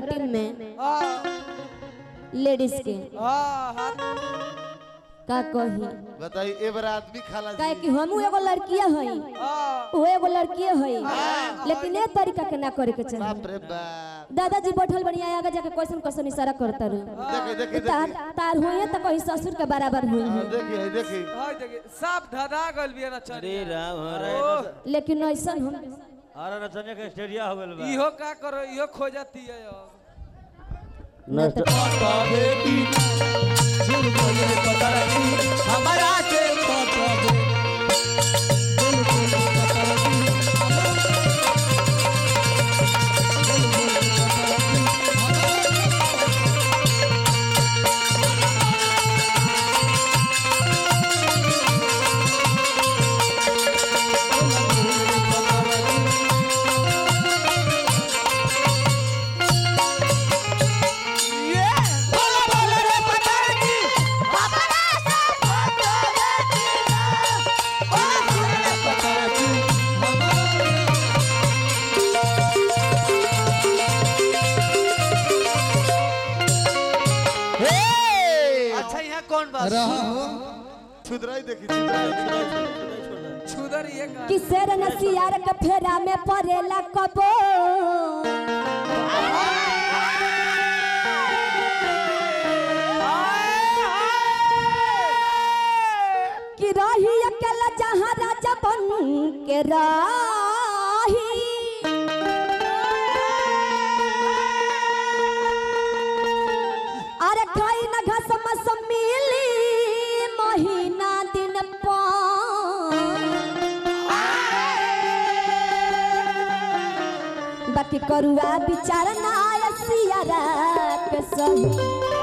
के टीम में हाँ लेडीज के हाँ हाँ का कही बताई ए बार आदमी खाला काहे जी कि हमहू एगो लड़किया हई हाँ वो एगो लड़किया हई लेकिन ए तरीका के ना करे के चाहिए बाप रे बाप दादाजी बैठल बढ़िया आगे जाके क्वेश्चन क्वेश्चन इशारा करता रहे देखी देखी तार देखी तार हुई तो कहीं ससुर के बराबर हुई हाँ, है देखी देखी हाँ देखिए सब धधा गल भी है ना अरे चलिए राम हरे लेकिन ऐसा हम अरे नचने के स्टेडिया हो गेल बा इहो का करो इहो खो जाती है अब नस्ट हमारा के पटबे बोला बोला रे पतरकी हमारा से पटबे बोला बोला रे पतरकी अच्छा यहाँ कौन बात रहो छुदराई देखी छुदराई छुदर ये का कि शेर नसियार के फेरा में पड़ेला कबो कि रही अकेला जहाँ राजा बन के राही अरे खाई न घास मस मिली महीना दिन पान बाकी करुआ विचार ना सियारा के सही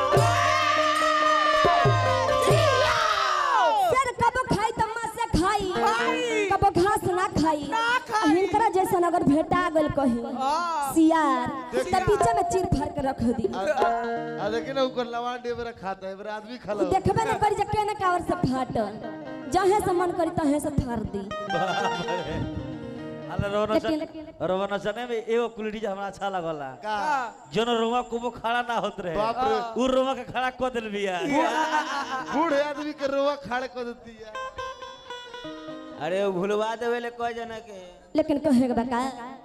सर कबो खाई त माँ से खाई कबो घास ना खाई हिनकरा जैसन अगर भेटा गल कहीं सियार त पीछे में चीर फाड़ के रख दी आ देखी ना ऊपर लवान डे बरा खाता है बरा आदमी खाला उ देखबे न करी जे केने कावर से फाटल जहे से मन करी तहे से फाड़ दी अरे रोवन लेकिन- रोवन नचने में एगो कुलड़ी जे हमरा अच्छा लगला का जोन रोवा कुबो खड़ा ना होत रहे बाप रे। उ रोवा के खड़ा कर दिल बिया बूढ़े आदमी के रोवा खाड़ कर देती है अरे वो भुलवा देवे ले कह जना के लेकिन कहे के बका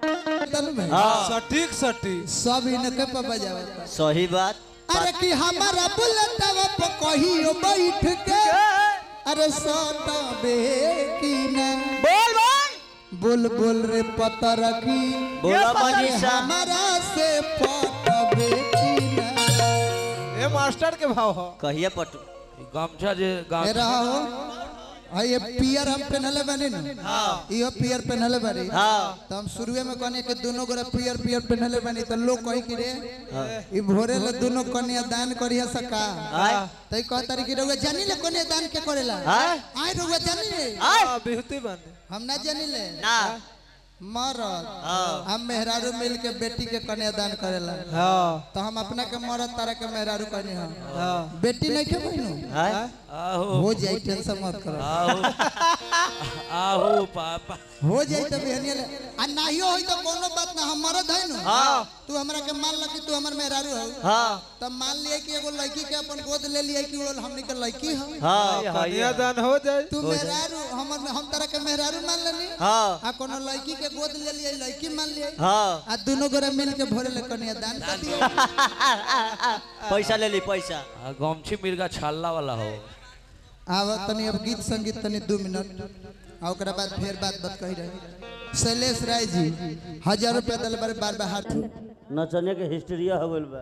सटीक सटीक सब इनके पे बजावता सही बात अरे कि हमारा बुलेटवा पे कहियो बैठ के अरे सटबे की ना बोल बोल बोल बोल रे पतरकी बोला अरे मनीषा। हमारा से पटबे की ना ये मास्टर के भाव हो कहिए पटू गमछा जे ए रहो हाय ये पियर हम पहनले बानी ना हां इहो पियर पहनले बानी हाँ तो हम शुरुए में कहने के दोनों गोरा पियर पियर पहनले बानी तो लोग कही कि रे ई भोरे ले दोनों कन्या दान करिया सका आय तई कह तारी कि रउआ जानी ले कन्या दान के करेला आय आय रउआ जानी ले आय बिहुती बंद हम ना जानी ले ना मरद हम मेहरारू मिल के बेटी के कन्या दान करेला हाँ तो हम अपना के मरद तारा के मेहरारू कहनी हम बेटी नहीं के बहनू आय आहो हो जाई टेंशन मत करो आहो आहो पापा हो जाई तो बहनिया ले आ नाहियो होई तो कोनो बात ना हम मरद है नु हाँ तू हमरा के मान ल कि तू हमर मेहरारू हो हाँ तब मान लिए कि एगो लड़की के अपन गोद ले लिए कि वो हमनी के लड़की हो हाँ कन्यादान हो जाए तू मेहरारू हमर हम तरह के मेहरारू मान लेनी हाँ आ कोनो लड़की के गोद ले लिए लड़की मान लिए हाँ आ दोनों गोरा मिल के भोरे ले कन्या दान कर दिया पैसा ले ली पैसा गमछी मिर्गा छाला वाला हो आव तनी अब गीत संगीत तनी दू मिनट आ ओकरा बाद फिर बात बात कही रही शैलेश राय जी हजार रुपया दिल बार बार बार हाथ नचने के हिस्ट्रिया हो गइल बा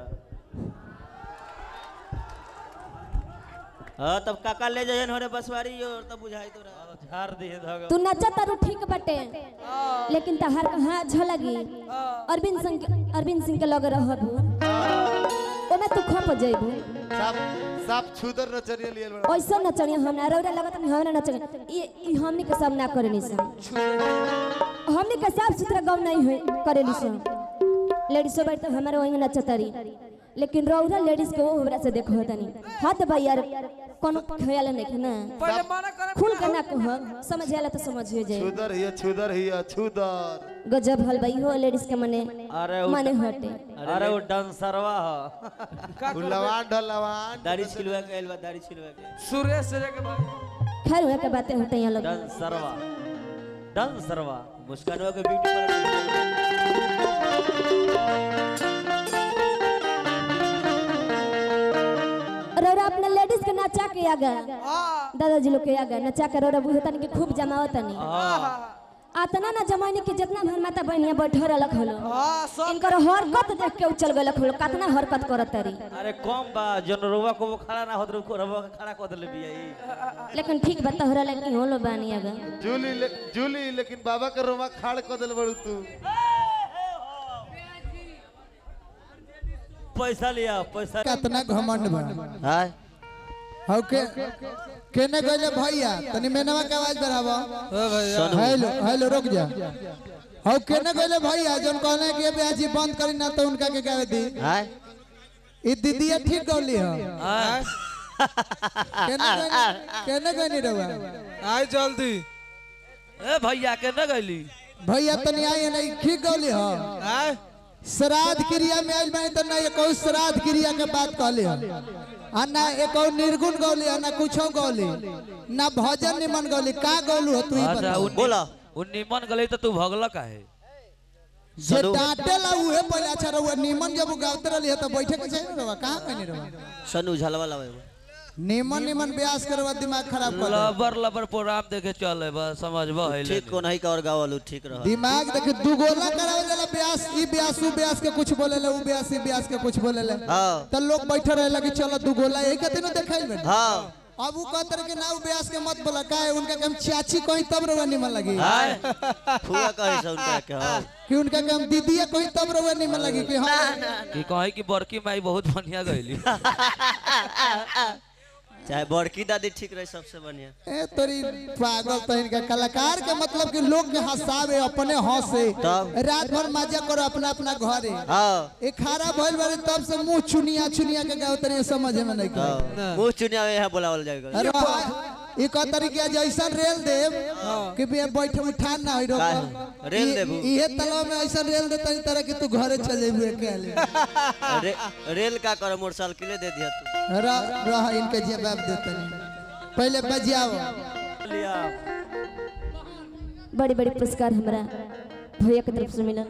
हाँ तब काका ले जाइए होने बसवारी और तब बुझाई तोरा झाड़ दिए धग तू नचा तारू ठीक बटे लेकिन तहार कहाँ झलगी अरविंद सिंह के- अरविंद सिंह के लगे रहबू ओमे तू खप जइबू साफ साफ छुदर नचरिया लिए बड़ा ऐसा नचनिया हमरा रौरा लगत नहीं हमरा नचनिया ई ई हमनी के सब ना करेनी सन हमनी के साफ सुथरा गम नहीं है करेली सन लेडीज सब तो हमारे वही नचतरी लेकिन रौरा लेडीज के वो हमरा से देखो तनी हाथ भाई यार कोनो ख्याल नहीं है ना पहले माना करे खुल के ना कह समझ आला तो समझ हो जाए छुदर हिया छुदर हिया छुदर गजब हल भाई हो लेडीज के मने अरे वो माने हटे अरे वो डांसरवा ह उ लवान ढल लवान दाढ़ी छिलवा के आइल बा दाढ़ी छिलवा के सुरेश से जाके भाई खैर हुआ के बातें हटे यहाँ लोग डांसरवा डांसरवा मुस्कानवा के ब्यूटी पार्लर रौरा अपने लेडीज के नचा के आगा दादाजी लोग के आगा नचा के रौरा बुझे तनी के खूब जमावत तनी आतना ना जमाने के जितना भर माता बहनिया बैठल रहलक हलो हां सब इनकर हरकत देख के उछल गलक हलो कितना हरकत करत तारी अरे कम बा जन रोवा को वो खड़ा ना होत रुको रोवा के खड़ा कर देले बिया ई लेकिन ठीक बता हो रहा कि होलो बानी आगा जूली ले, जूली लेकिन बाबा के रोमा खाड़ कर दिल बड़ू तू पैसा लिया पैसा कितना घमंड बा हाय हौ के केने गइले भैया तनी मेनवा के आवाज बढ़ावा ओ भैया हेलो हेलो रुक जा हौ केने गइले भैया जोन कहले कि ये ब्याजी बंद करी ना तो उनका के गावे दी हाय ई दीदीया ठीक गौली हो आय केने गइले केने गइनी रवा आय जल्दी ए भैया के न गइली भैया तनी आई नहीं ठीक गौली हो आय श्राद्ध क्रिया में आइल बानी तो ना एको श्राद्ध क्रिया के बात कहली हो आ ना एको निर्गुण गौली हो ना कुछो गौली ना भजन निमन गौली का गौलू हो तू ही अच्छा बता उन बोला उन निमन गले तो तू भगला काहे जे सनु। डांटेला उहे पहले अच्छा रहुआ निमन जब गावते रहली है तो बैठे के चाहिए रहुआ कहां कहनी रहुआ सनु झलवा लावे निमन निमन ब्यास करवा दिमाग खराब कर दे। लबर लबर प्रोग्राम देखे चले बस समझबो है ठीक को नहीं का और गावलू ठीक रह दिमाग देखे दुगोला करावे जाला ब्यास ई ब्यास उ ब्यास के कुछ बोलेला उ ब्यास ई ब्यास के कुछ बोलेला हां तो लोग बैठे रहे लगे चलो दुगोला यही कहते ना देखाइल बेटा हां अब उ कहते रहे कि ना उ ब्यास के मत बोला का है उनका के हम चाची कहीं तब रहुआ निमन लगी हाय फुआ कहे से उनका के हां कि उनका के हम दीदीया कहीं तब रहुआ निमन लगी कि हाँ कि कहे कि बड़की माई बहुत बढ़िया गइली चाहे बड़की दादी ठीक रहे सबसे बढ़िया ए तोरी पागल तो इनका कलाकार के मतलब कि लोग के हंसावे अपने हंसे तब? रात भर मजा करो अपना अपना घरे हां ए खारा भइल बारे तब से मुंह चुनिया चुनिया के गाव तनी समझ में नहीं कर हां मुंह चुनिया में यहाँ बुलावल जाएगा अरे ई कहतरी के जैसा रेल देव कि बे बैठ उठा ना होई रोक काहे? रेल देबू? इहे तलाव में ऐसा रेल दे तनी तरह कि तू घरे चले हुए अकेले रे, रेल का कर मोटरसाइकिल दे दिया तू रह रह इनके जवाब दे तनी पहले बजाओ लिया बड़ी बड़ी पुरस्कार हमरा भैया के तरफ से मिला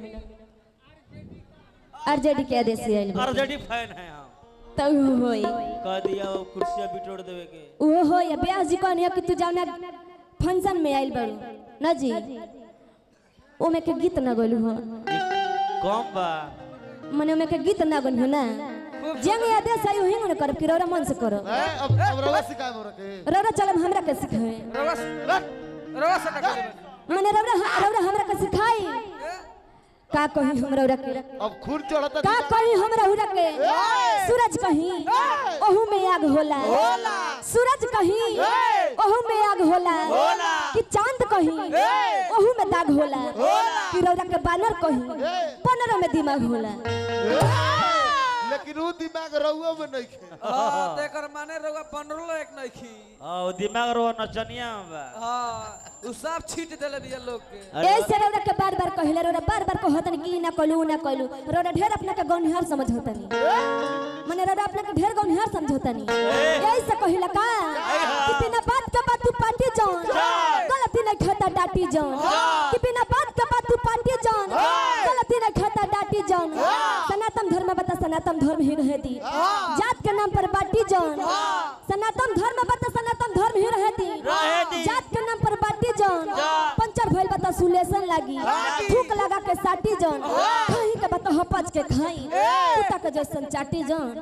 आरजेडी के आदेश से आइल बा। आरजेडी फैन है हम तो उ होई कह दिया वो कुर्सियां बिटोड़ देवे के वो हो या ब्यास जी कहनी कि तू जाओ ना फंक्शन में आइल बारू ना जी ओमे के गीत ना गइलू हो कम बा मने ओमे के गीत ना गइलू ना जेंगे आदेश आई वही मन करब कि रौरा मन से करो ए, अब अब रवा सिखाए मोरा के रौरा चलब हमरा के सिखाए रवा रवा से का करे मने रौरा रौरा हमरा के सिखाई का कही हम रौरा के अब खून चढ़ता का कही हम रौरा के सूरज कहीं ओहू में आग होला सूरज कहीं ओहू में आग होला कि चांद कहीं ओहू में दाग होला कि रौरा के बानर कहीं बानर में दिमाग होला लेकिन वो दिमाग रहुआ में नहीं खे हां तेकर माने रवा बनरलो एक नहीं खी हां वो दिमाग रो नचनिया में बा हां उ सब छीट देले बिया लोग के ऐसे रौरा के बार बार कहिले रौरा बार बार कहतन कि ई ना कलू ना कलू रौरा ढेर अपना के गौनिहार समझतनी मने रौरा अपना के ढेर गौनिहार समझतनी ऐसे कहिला का कि बिना बात के बात तू पार्टी जान गलती नहीं खाता डाटी जान कि बिना बात के बात तू पार्टी जान गलती नहीं खाता डाटी जान सनातन धर्म बता सनातन धर्म ही रहे दी जात के नाम पर बाटी जान सनातन धर्म बता सनातन धर्म ही रहे दी जात के नाम पर बाटी जान पंचर भइल बता सुलेशन लागी थूक लगा के साटी जान कहीं के बता हपच के खाई कुत्ता के जैसन चाटी जान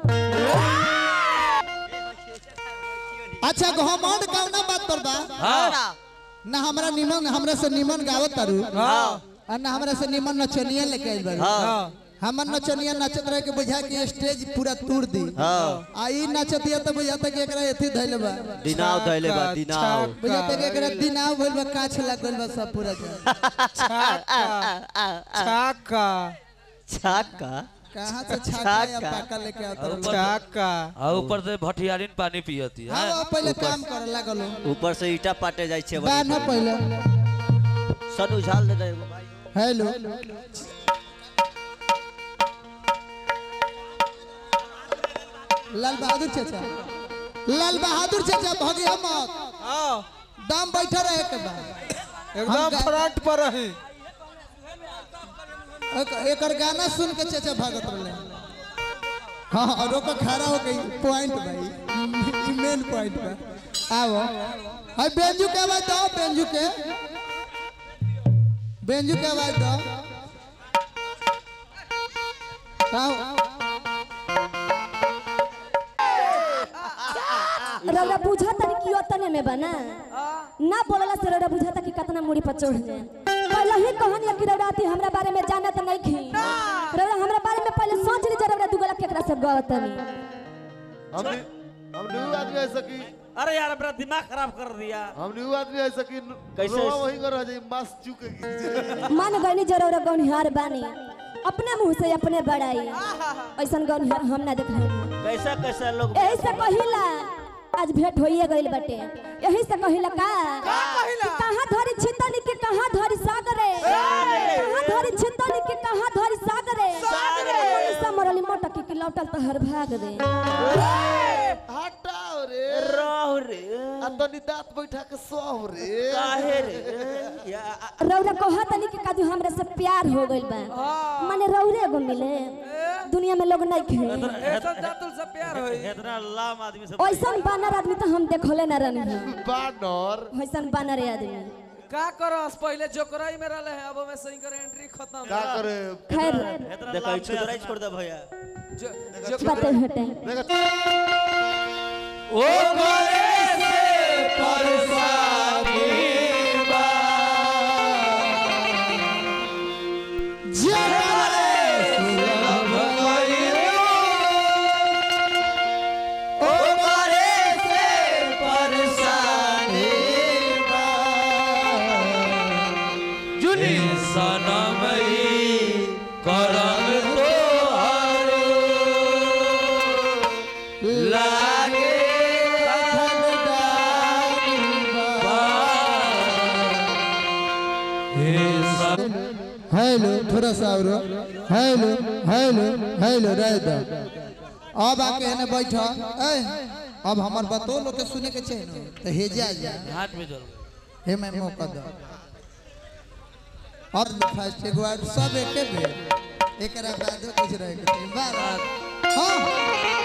अच्छा घमंड कौना बात पर बा हां ना हमरा निमन हमरा से निमन गावत तारू हां और ना हमरा से निमन नचनिया लेके आइल बारू हां हमर नचनिया नचत रहे के बुझा के स्टेज पूरा तोड़ दी हां आ ई नचतिया तो बुझाता कि एकरा एथी धइले बा दिनाव धइले बा दिनाव बुझाता कि एकरा दिनाव भइल बा काछ लागल बा सब पूरा छाका छाका कहाँ से छाका या छाका। पाका लेके आता रहो? काका आ ऊपर से भटियारिन पानी पियती है हाँ पहले काम करे लागल हो। ऊपर से ईटा पाटे जाइ छै बा ना पहले सन उझाल दे दे एगो भाई हेलो लाल बहादुर चाचा लाल बहादुर चाचा भगिया मत दाम बैठा रहे के बाद एकदम हम- फ्रंट पर रही एक, एकर गाना सुन के चाचा भागत रहे हाँ हाँ रोको खड़ा हो गई पॉइंट भाई मेन पॉइंट बा आओ हाय बेंजू के आवाज दो बेंजू के बेंजू के आवाज दो आओ रौरा बुझा तनी कि ओतने में बना ना बोलला से रौरा बुझाता कि कितना मुड़ी पर चढ़ जाए पहले ही कहनी कि रौरा आती हमरा बारे में जानत नहीं खी रौरा हमरा बारे में पहले सोच ली जरा रौरा दुगला केकरा से गवतनी हम हम न्यू आदमी ऐसा कि अरे यार मेरा दिमाग खराब कर दिया हम न्यू आदमी ऐसा कि कैसे? रोवा वही कर रह जाई मास चुके मान गईनी जरा रौरा गौनिहार बानी अपने मुंह से अपने बड़ाई ऐसन गौनिहार हम ना देख रहे कैसा कैसा लोग यही से कहिला आज भेंट होइए गइल बटे यही से कहिला का कि कहाँ धरी छितनी के कहाँ धरी सागरे कहाँ धरी छितनी के कहाँ धरी सागरे ऐसा मरली मोटकी के लौटल तो हर भाग दे हटाओ रे रह रे आ तनी दांत बैठा के सोह रे काहे रे या रौरा कहतनी कि काजू हमरा से प्यार हो गइल बा माने रौरे एगो मिले दुनिया में लोग नहीं खे ऐसा जातुल से प्यार होई इतना लाम आदमी से ऐसन बानर आदमी तो हम देखले ना रहनी बानर ऐसन बानर आदमी का करस पहले जोकराई में रहले है अब में सही कर एंट्री खत्म का करे खैर इतना देखो छुदराई छोड़ दे भैया जो जो बातें हटे देखा ओ करे से जुनी सनमई करम तो हरो लागे हे सब हेलो थोड़ा सा और हेलो हेलो हेलो रह दो अब आके है ना बैठा ए अब हमार बतो लोग के सुने के चाहिए ना तो हे जा जा हाथ में जल हे मैं मौका दो और फर्स्ट एक बार सब एके बेर एकरा बाद कुछ रहे के चाहिए। बार हां